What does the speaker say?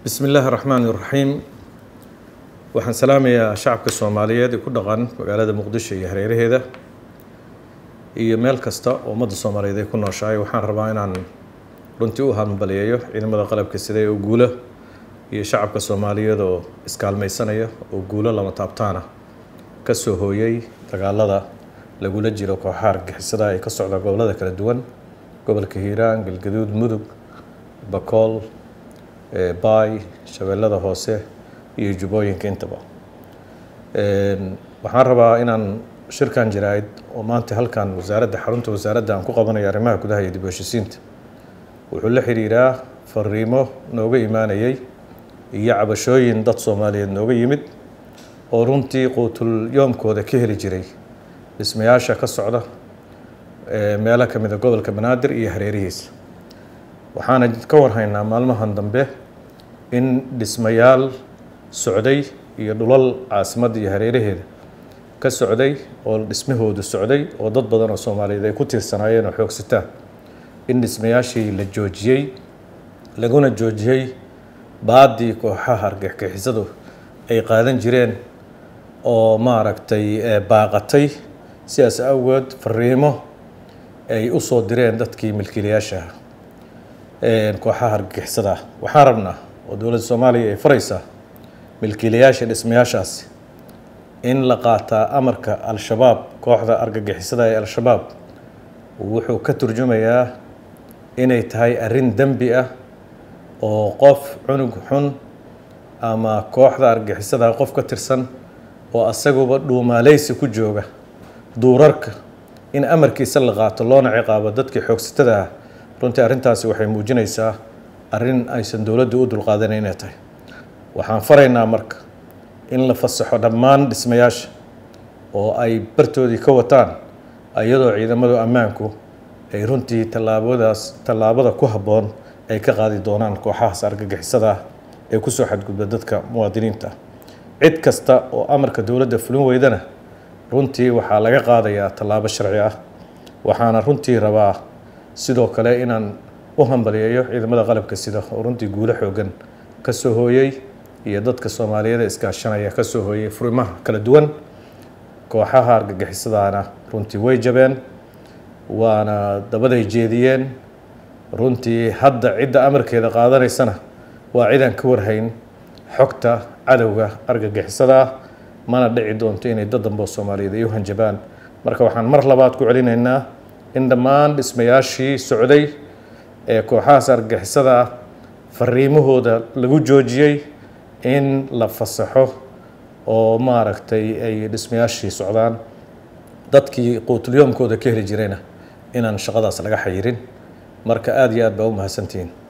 bismi illaahi raxmaan iraxiim waxaan salaamayaa shacabka soomaaliyeed ee ku dhaqan magaalada muqdisho iyo hareeraheeda iyo meel kasta oo ummadda soomaaliyeed ay ku nooshahay waxaan rabaa inaan runtii u hambalyeeyo ciidamada qalabka sida ee guulo iyo shacabka soomaaliyeed oo iskaalmaysanaya oo guulo lama taabtaana ka soo hooyay dagaalada lagula jiro kooxaha argixisada ee ka socda gobollada kala duwan gobolka hiiraan galgaduud mudug bakool baay shabeellada hoose iyo jubbooyinka intaba waxaan rabaa inaan shirkan jaraa'id oo maanta halkan wasaaradda xarunta wasaaradda aan ku qabanayo arrimaha gudaha iyo dib u heshisiinta wuxuu la xiriiraa fariimo nooga imaanayay iyo cabashooyin dad soomaaliyeed nooga yimid oo runtii quutul yoomkooda ka heli jiray dhismayaasha ka socda meelo ka mid a gobolka banaadir iyo hareerihiisa waxaana ka warhaynaa maalmahan dambe in dhismayaal socday iyo dhulal caasimadda iyo hareeraheeda ka socday oo dhismahoodu socday oo dad badan oo soomaaliyeed ay ku tiirsanaayeen oo xoogsataan in dhismayaashii la joojiyey laguna joojiyey baadii kooxaha argagixisadu ay qaadan jireen oo maaragtay baaqatay sidaas awgeed fariimo ay u soo direen dadkii milkiilayaasha kooxaha argagixisada ah waxaan rabnaa oo dowladda soomaaliya ay faraysaa milkiilayaasha dhismayaashaasi in la qaataa amarka al-shabaab kooxda argagixisada ee al-shabaab wuxuu ka turjumayaa inay tahay arrin dembi ah oo qof cunug xun ama kooxda argagixisada qof ka tirsan oo asaguba dhuumaaleysi ku jooga duurarka in amarkiisa la qaato loona ciqaabo dadkii xoogsatada ah runtii arrintaasi waxay muujinaysaa arrin aysan dowladdu u dulqaadanayn inay tahay waxaan faraynaa marka in la fasaxo dhammaan dhismayaasha oo ay bartoodii ka wataan iyadoo ciidamadu ammaanku ay runtii tallaabadaas tallaabada ku habboon ay ka qaadi doonaan kooxahaas argagixisada ah ee kusoo xadgudba dadka muwaadiniinta cid kasta oo amarka dowladda fulin weydana runtii waxaa laga qaadayaa tallaabo sharci ah waxaana runtii rabaa sidoo kale inaan u hambaliyeeyo ciidamada qalabka sida oo runtii guulo xoogan ka soo hooyey iyo dadka soomaaliyeed ee iskaashanaya ka soo hooyey furimaha kala duwan kooxaha argagixisadaana runtii way jabeen waana dabaday jeediyeen runtii hadda cidda amarkeeda qaadanaysana waa cidaan ka warhayn xogta cadowga argagixisada ah mana dhici doonto inay dad dambe oo soomaaliyeed ay u hanjabaan marka waxaan mar labaad ku celinaynaa in dhammaan dhismayaashii socday ee kooxahaas argagixisada ah fariimahooda lagu joojiyey in la fasaxo oo maaragtay ay dhismayaashii socdaan dadkii quutulyoomkooda ka heli jirayna inaan shaqadaas laga xayirin marka aada iyo aad baa u mahadsantihiin